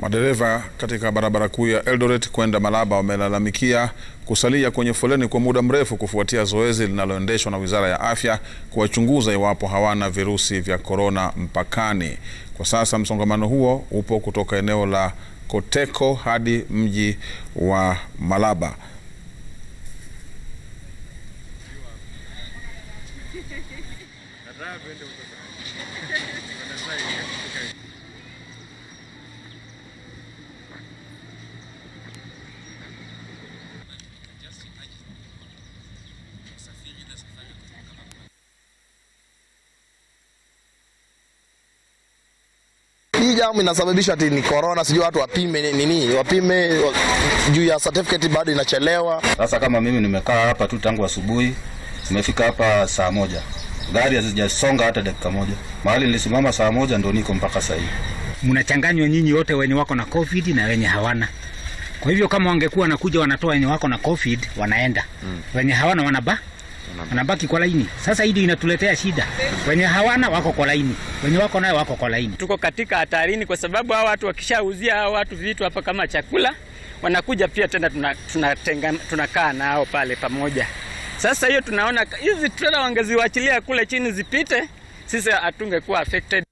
Madereva katika barabara kuu ya Eldoret kwenda Malaba wamelalamikia kusalia kwenye foleni kwa muda mrefu kufuatia zoezi linaloendeshwa na Wizara ya Afya kuwachunguza iwapo hawana virusi vya korona mpakani. Kwa sasa msongamano huo upo kutoka eneo la Koteko hadi mji wa Malaba. Hii jamu inasababisha ati ni corona, sijui watu wapime nini, wapime wa- juu ya certificate bado inachelewa. Sasa kama mimi nimekaa hapa tu tangu asubuhi, nimefika hapa saa moja, gari hazijasonga hata dakika moja. Mahali nilisimama saa moja ndo niko mpaka saa hii. mnachanganywa nyinyi wote wenye wako na covid na wenye hawana. Kwa hivyo kama wangekuwa wanakuja wanatoa wenye wako na covid wanaenda, wenye hawana wanaba wanabaki kwa laini. Sasa hili inatuletea shida, wenye hawana wako kwa laini, wenye wako nayo wako kwa laini. tuko katika hatarini kwa sababu hao watu wakishauzia hao watu vitu hapa kama chakula wanakuja pia tena tunakaa tuna tunakaa nao pale pamoja. Sasa hiyo tunaona hizi trela wangeziwachilia kule chini zipite, sisi hatungekuwa affected.